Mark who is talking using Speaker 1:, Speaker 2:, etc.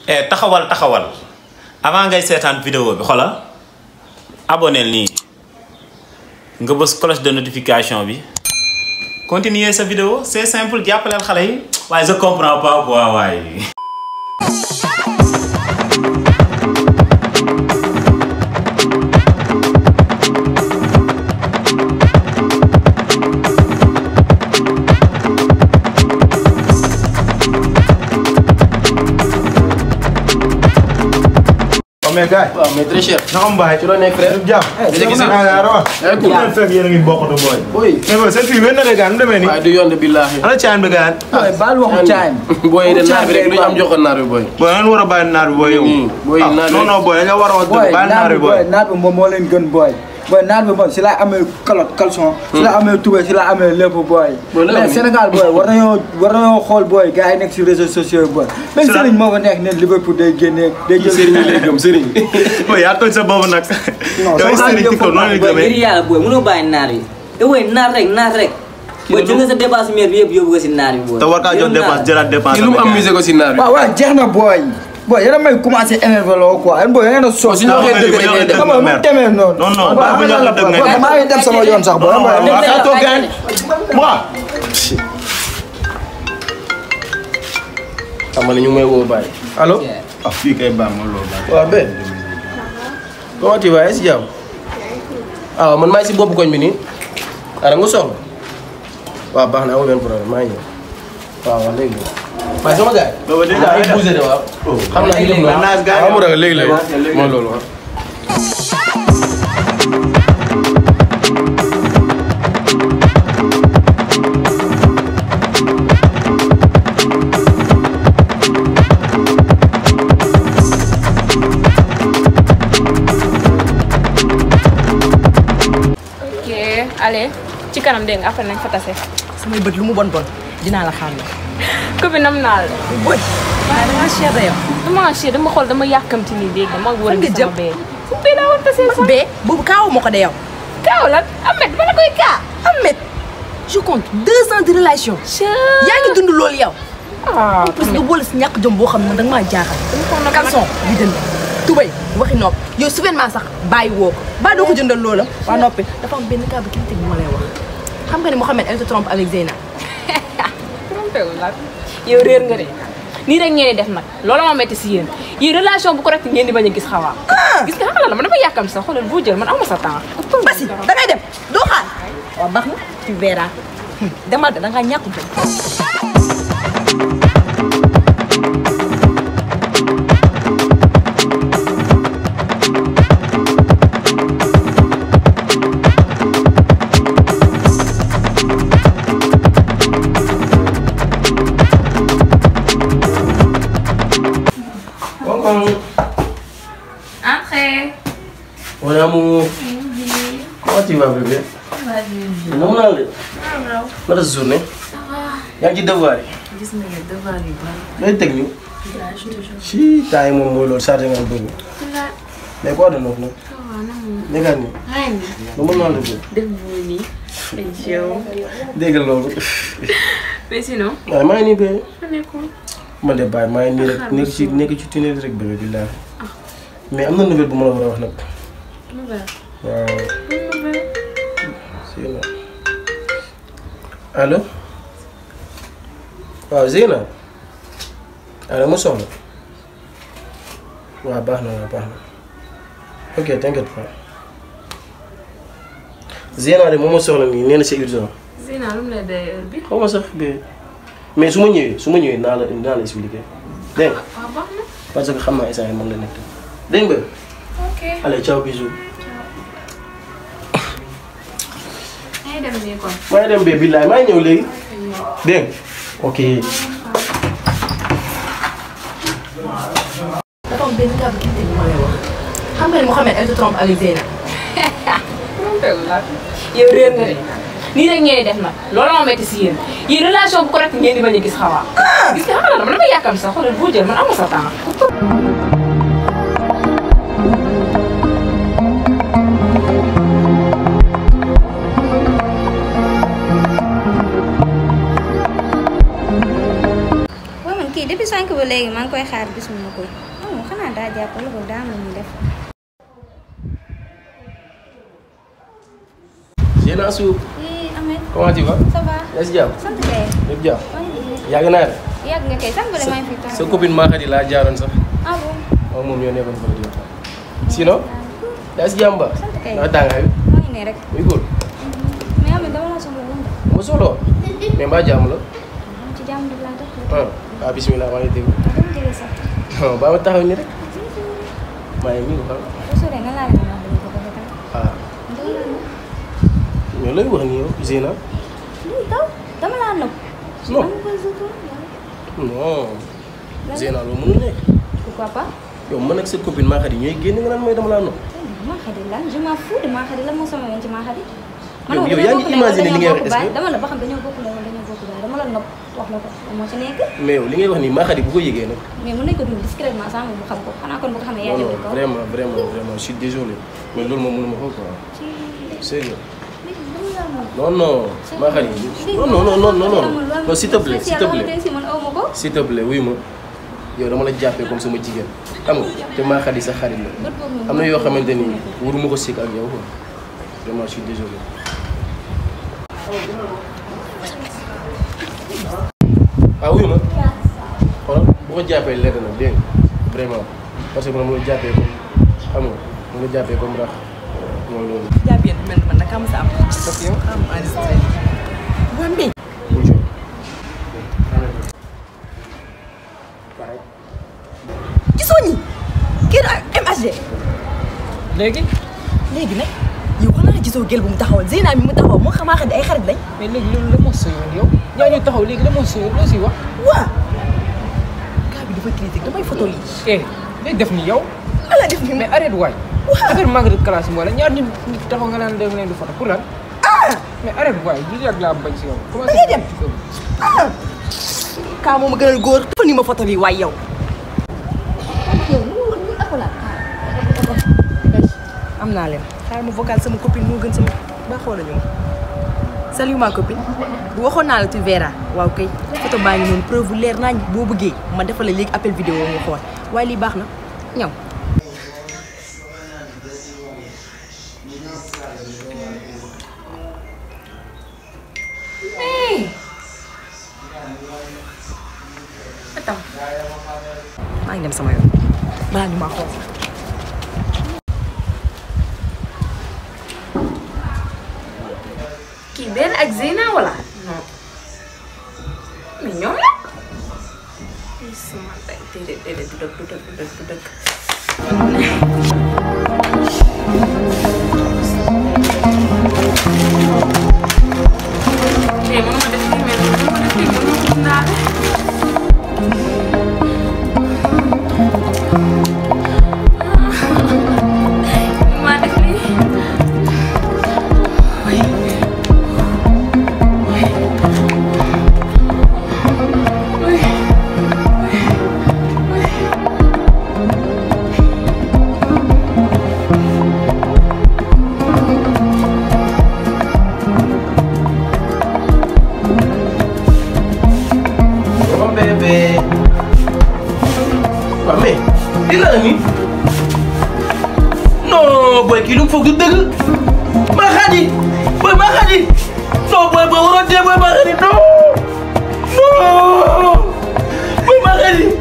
Speaker 1: eh taxawal taxawal avant ngay seetaan vidéo bi xoolal abonné nii nga bës cloche de notification bi continuer sa vidéo c'est simple jàppaleel xale yi waaye je comprends pas quoi waaye.
Speaker 2: waaw mais gars
Speaker 3: waaw mais très cher.
Speaker 2: yi. na xam baay
Speaker 3: ci loo nekk frère.
Speaker 2: jàmm.
Speaker 3: gis nga
Speaker 2: naa yaa rawa.
Speaker 3: yaa ngi
Speaker 2: ku leen fekk yéen a ngi bokkatu booy.
Speaker 3: booy.
Speaker 2: mais booy seen fii wér na de gaan nu demee nii.
Speaker 3: waaye du yoon de billaahi.
Speaker 2: ana caan bi gaan.
Speaker 4: booy baal waxu caayam.
Speaker 3: booy yi de naar bi rek lu ñu am joxoon naar bi booy.
Speaker 2: booy ngeen war a bàyyi naar bi booy yow.
Speaker 3: Hmm, booy
Speaker 2: ah
Speaker 3: naar bi-
Speaker 2: non non booy da nga war a wax
Speaker 4: booy
Speaker 2: dëgg bàyyi naar
Speaker 4: naat
Speaker 2: bi
Speaker 4: bi
Speaker 2: booy.
Speaker 4: booy naat bi moom moo leen gën booy. booy naat bi moom si la amee kalot caleçon. si la amee tubéy si la amee lépp booy.
Speaker 3: Booy lan la
Speaker 4: mais
Speaker 3: nii?
Speaker 4: Sénégal booy war nañoo war nañoo xool booy gars yi nekk si réseaux sociaux yi booy. même
Speaker 2: Si la-
Speaker 4: Serigne moo ko nekk ne Liverpool day génnee day jël.
Speaker 3: sëriñ yi lay gëm sëriñ.
Speaker 2: booy yaa toj sa boobu nag.
Speaker 4: Non,
Speaker 2: yow
Speaker 4: sama
Speaker 2: sëriñ
Speaker 4: xarit
Speaker 2: TikTok noonu la
Speaker 4: yëpp
Speaker 5: booy ngir
Speaker 2: gëmee.
Speaker 5: yàlla booy mënoo bàyyi naar yi te booy naar rek naar rek booy jël nga sa dépense mère bi yëpp yóbbu ko si naar yi booy
Speaker 2: te war kaa jox dépense jëlaat dépense.
Speaker 3: kii lu mu am musée ko si naar bi.
Speaker 4: waaw waaw jeex na booy. booy yéen a may commencé énervé loo quoi yéen booy yéen a soos.
Speaker 3: su ñu waxee dëgg rek ngay def.
Speaker 4: xam nga mu demee noonu.
Speaker 2: Non, non,
Speaker 4: Booy,
Speaker 2: baax bu ñu waxee dëgg ngay
Speaker 4: booy,
Speaker 2: def.
Speaker 4: maa ngi dem sama yoon sax booy.
Speaker 2: non non
Speaker 5: Dëgg
Speaker 2: waaw
Speaker 5: la,
Speaker 2: kaa toog
Speaker 5: bàyyi
Speaker 2: gaan. moi.
Speaker 3: xam nga ne ñu ngi may woo bàyyi. allo.
Speaker 2: ah fii kay baax ma loolu baax.
Speaker 3: waaw Ben. comment tu vas si jàmm. ah waaw man maa ngi si boppu koñ bi nii. ah da nga soxla. waaw baax na amul benn problème maa ngi ñëw. waaw waaw léegi. waaye sama gars yi.
Speaker 2: boobu déjà
Speaker 3: ay bousee de waaw. xam naa léegi
Speaker 2: man naas gars yi
Speaker 3: waaw mu ragal léegi léegi. mooy loolu waaw.
Speaker 6: ok allez ci kanam dégg nga après nañ fa tase.
Speaker 7: samay bët lu mu bon bon dinaa la xàmme.
Speaker 6: copine nam naa la.
Speaker 7: bët waaye da ngaa cher da yow.
Speaker 6: dama cher dama xool dama yàkkamti nii dégg nga ma war a
Speaker 7: Fan nga
Speaker 6: gis
Speaker 7: jëm?
Speaker 6: sama bee. fu bee daa war a tasee sax.
Speaker 7: bee boobu kaawu ma ko de yow.
Speaker 6: kaaw lan Ahmed ba la koy kaa.
Speaker 7: Ahmed je compte deux ans de relation. yaa ngi dund loolu yow.
Speaker 6: ah
Speaker 7: parce que nga boole si ñàkk jom boo xam ne danga maa jaaxal. caleçon bi jënd tubay waxi nopp yow souverainement sax bàyyi woo ko baa doo ko jëndal loola. waa noppi dafa am benn cas bu critique bu ma lay wax. xam nga ni Mouhamed elle se trompe avec Zeyna.
Speaker 6: trompé wu la yow réer nga de nii rek ngeen di def nag loolu ma metti si yéen yéen relation bu correct ngeen di bañ a gis xawaa. gis nga xamal la man dama yàkkam sax xoolal boo jël man amu sa temps.
Speaker 7: Basi da ngay dem doo xaar. waaw baax na tu verras. demal de da ngaa ñàkk jom.
Speaker 6: Entrez.
Speaker 3: Mon amour. Comment tu vas bébé. Moom naa la de. naka sa journée. yaa ngi ci devoir yi.
Speaker 8: gis nga ne devoir yu bari
Speaker 3: looy teg ñu.
Speaker 8: village toujours
Speaker 3: si temps yi moom mooy loolu chargé nga bëgg. mais quoi de neuf nag. nekkaat nii.
Speaker 8: ren
Speaker 3: lu mën naa la bëgg.
Speaker 8: def boo nii ay yow
Speaker 3: dégg nga loolu.
Speaker 8: mais sinon
Speaker 3: waaye maa ngi nii bébé.
Speaker 8: fa nekkoon
Speaker 3: man de bàyyi maa ngi nii rek nekk ci nekk ci tunnel rek bébé billahi. mais am na nouvelle bu ma la war a wax nag.
Speaker 8: nouvelle
Speaker 3: waaw.
Speaker 8: nouvelle
Speaker 3: Zeyna. allo. waaw Zeyna. allo ma soxla. waaw baax na waaw baax na. ok t'inquiète pas. Zeyna de moom ma soxla nii nee na c'est urgent.
Speaker 8: Zina lu mu lay day heure bi
Speaker 3: xaw ma sax bi mais su ma ñëwee su ma ñëwee naa la naa la expliqué dégg nga
Speaker 8: waaw baax na
Speaker 3: parce que xam naa instant yii moom la nekk. dégg nga.
Speaker 8: ok
Speaker 3: allez ciao bisous.
Speaker 8: ngay dem nii kon
Speaker 3: maa ngi dem bee billaay maa ngi ñëw léegi. dégg nga ok.
Speaker 7: dafa am benn cas bu critique bu ma lay wax. xam nga ni Mouhamed elle se trompe avec Zeyna.
Speaker 6: trompé wu la yow réer nga de nii rek ngeen di def nag loolu ma metti si yéen yéen relation bu correct ngeen di bañ a gis xawaa. gis nga xamal la man dama yàkkam sax xoolal boo jël man amu sa temps.
Speaker 9: kii depuis sànq ba léegi maa ngi koy xaar gisuma ko oh xanaa daa jàpp wala boog daa am lu muy def.
Speaker 3: Zeyna Asou
Speaker 9: oui Ahmed.
Speaker 3: comment tu vas.
Speaker 9: ça va.
Speaker 3: yaa si jàmm.
Speaker 9: sant kay.
Speaker 3: lépp jàmm.
Speaker 9: maa ngi nii.
Speaker 3: yàgg naa de.
Speaker 9: yàgg nga kay sànq ba de maa ngi fi toog.
Speaker 3: sa copine Makhady laa jaaroon sax.
Speaker 9: ah bon.
Speaker 3: moom moom ñoo nekkoon fële di waxtaan. sinon. yaa si jàmm ba.
Speaker 9: sant kay.
Speaker 3: ndax tàngaay bi.
Speaker 9: maa ngi nii rek.
Speaker 3: muy góor.
Speaker 9: mais Ahmed dama la soxla woon de.
Speaker 3: ma soxla mais mbaa jàmm la.
Speaker 9: maa ci jàmm rek laa def.
Speaker 3: ah ah bisimilah maa ngi dégg.
Speaker 9: dama jege sax.
Speaker 3: non ba ma taxaw nii rek. maa ngi nii ko xam.
Speaker 9: bu soree nga laal ma wax dëgg ko ba tey.
Speaker 3: ah
Speaker 9: dama laa nëb.
Speaker 3: mais looy wax nii yow Zeyna.
Speaker 9: lii taw dama laa nëb.
Speaker 3: non
Speaker 9: dama koy suutu.
Speaker 3: non. Zeyna loolu mënul nekk.
Speaker 9: pourquoi pas.
Speaker 3: yow man ak sa copine Makhady ñooy génn nga naan mooy dama laa nopp.
Speaker 9: maa xadi lan je m'en fous de maa xadi lan moo sama yoon ci maa xadi.
Speaker 3: Yow- yow yaa ngi imaginer li ngay wax est-ce que-
Speaker 9: dama la ba xam dañoo bokk lay wala dañoo bokk lay dama la nopp wax la ko moo ci nekk.
Speaker 3: mais yow li ngay wax nii Makhady bu ko yëgee nag.
Speaker 9: mais mën nañ ko dund discrètement sans bu xam ko xanaa kon bu ko xamee yaa
Speaker 3: non
Speaker 9: jënd
Speaker 3: non
Speaker 9: ko.
Speaker 3: vraiment vraiment vraiment je suis désolé mais loolu moom mënuma ko quoi. sérieux non non Makhady non non non non non non non s'il te plaît s'il te plaît
Speaker 9: si man aw ma ko.
Speaker 3: s'il te plaît wuy ma yow dama la jàppee comme sama jigéen xam nga te Makhady sa xarit la
Speaker 9: bët boobu moom
Speaker 3: am na yoo xamante ni waruma ko sikk ak yow quoi vraiment je suis désolé. ah wuy ma xoolal bu ko jàppee lenn na dégg nga vraiment parce que man mu la jàppee comme xam nga mu la jàppee comme rax mooy loolu.
Speaker 7: jàpp yéen mel man nag am sa am. parce que yow am enregistré. waa mbéy.
Speaker 3: bonjour.
Speaker 7: gisoo ñi kii ak MHD.
Speaker 10: léegi
Speaker 7: léegi nag yow xanaa gisoo gel bu mu taxawal Zeyna mi mu taxawal moo xamaa xam ne ay xarit lañ.
Speaker 10: mais léegi loolu la moo sëyoon yow ñaa ñu taxaw léegi la moo sëyoon loo siy wax
Speaker 7: waa kaa bi dafa critique damay photo lii.
Speaker 10: eh léegi def ni yow
Speaker 7: ala def ni
Speaker 10: mais arrête waay affaire manque de classe yi wala ñaar nit nit taxaw nga naan dem leen di photo pour lan mais arrête waay lii rek laa bañ si yow
Speaker 7: da ngay dem ah kaa moom a gënal góor dafa ni ma photo bi waay yow.
Speaker 9: yow lu mu wax ni akulaat.
Speaker 7: am naa leen xaaral ma vocal sama copine moo gën sama ba xoola ñu ma salut ma copine bu waxoon naa la tu verras waaw kay photo baa ngi noonu preuve bu leer naa boo bëggee ma defal la léegi appel vidéo nga xool waaye lii baax na ñaw attends maa ngi dem sama yoon balaa ñu maa xool
Speaker 6: kii benn ak Zeyna wala non mais ñoom la. ay sama day déedéet déedéet du dëkk du dëkk du dëkk du dëkk. tey mënuma def lii mais mënuma def lii mënuma gis naa la. mënuma def lii.
Speaker 3: Mon bébé. waaw mais lii la nii non booy kii lu mu foog du dëgg Makhady booy Makhady non booy booy waroon dee booy Makhady non non booy Makhady